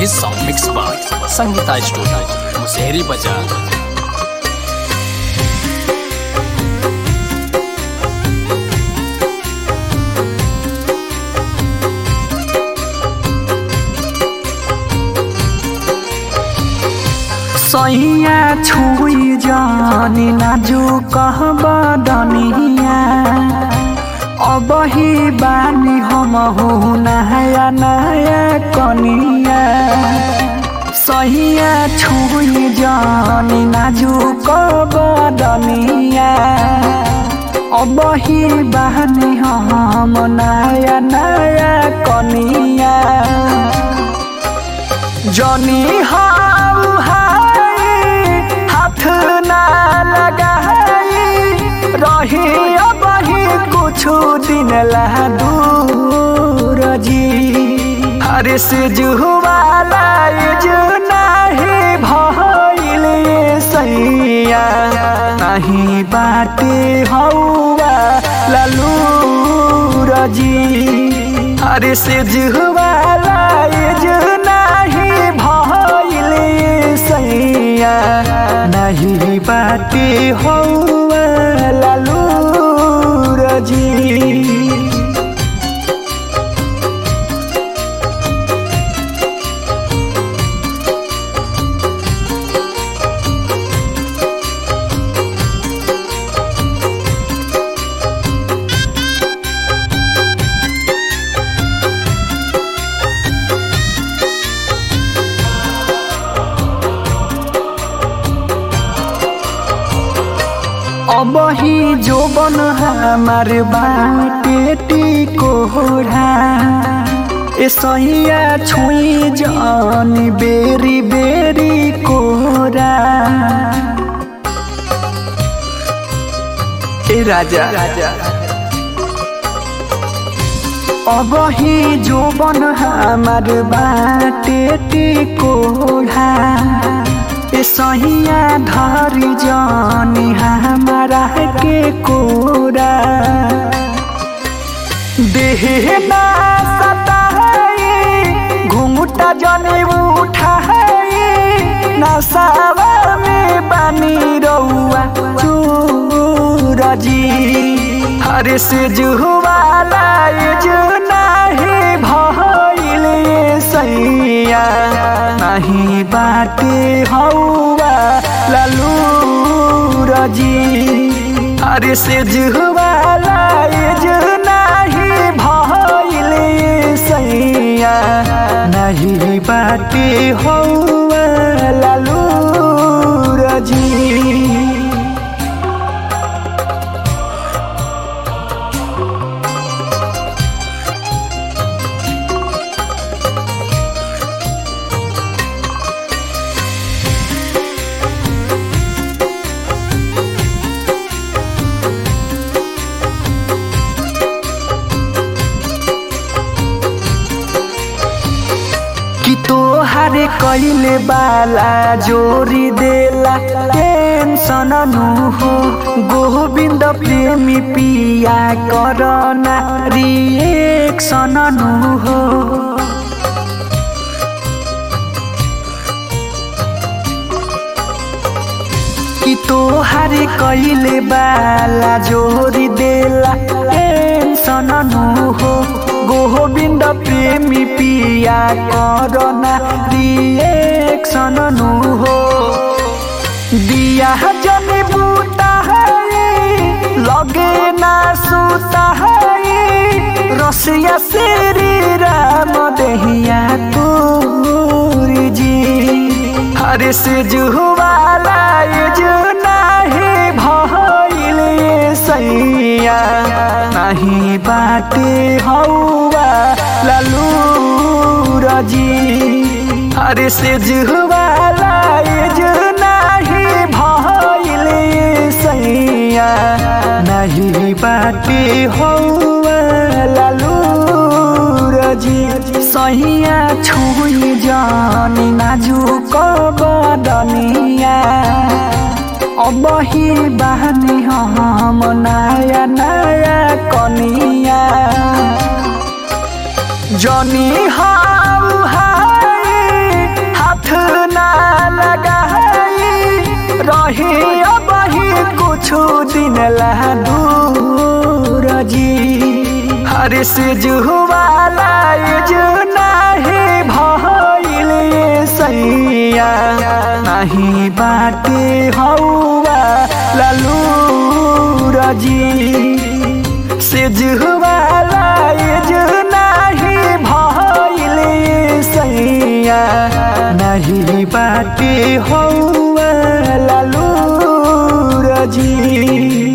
This song mixed by Sangeeta Studio, Musehri Bazaar. सैया छुई जानी नाजू कहब डनिया अब ही बानी हम हो नया नया कनिया सैया छुई जानी नाजू कहब डनिया अब ही बानी हम नया नया कनिया जनी हाउ हाय हाथ ना लगाई रही अब ही कुछ दिन ला दूर जी हर से जुवाला जो नहीं भइल सैया नहीं बाटे हौवा ललू रजी हर से जुवाला जो नहीं भइल सैया नहीं बाटे हौवा ललू रजी अब ही जोबन हमार बाटे टिकोरा ए सैया छुई जानी बेरी बेरी कोरा ए राजा राजा अब ही जोबन हमार बाटे टिकोरा ए सहिया धरी जानी हमारा के कोरा देह ना सताई घुंघटा जने उठाई नसावा में बानी रउआ चूरजी हर से जुवाला जो नहीं भइल सैया नहीं बाटे हौवा ललू रजी अरे से जुवाला जो नहीं भइल सैया नहीं बाटे हौवा ललू रजी कि तोहारे कैले बाला जोरी देला टेंशन नु हो गोविंद प्रेमी पिया करना रिएक्शन नु हो कि तोहारे कैले बाला जोरी देला टेंशन नु हो गोविंद प्रेमी पिया करना रिएक्शन नु हो दिया जन बूता है लगे ना सूता है रसिया श्री राम दहिया तोरी जी हर से जुवाला जो नहीं भइल सैया नहीं बाटे हौवा ललू रजी हर से जुवाला जो नहीं भइल सैया नहीं बाटे हौवा ललू रजी सैया छुई जानी नाजुक बदनिया अब ही बहनी हम नया नया कनिया जनी हाउ हाय रही अब ही कुछ दिन ला दूर जी हर से जुवाला जो नाही भइल सैया नहीं बाटे हौवा ललू रजी से जुवाला जो नाही भइल सैया नहीं बाटे हौवा ललू रजी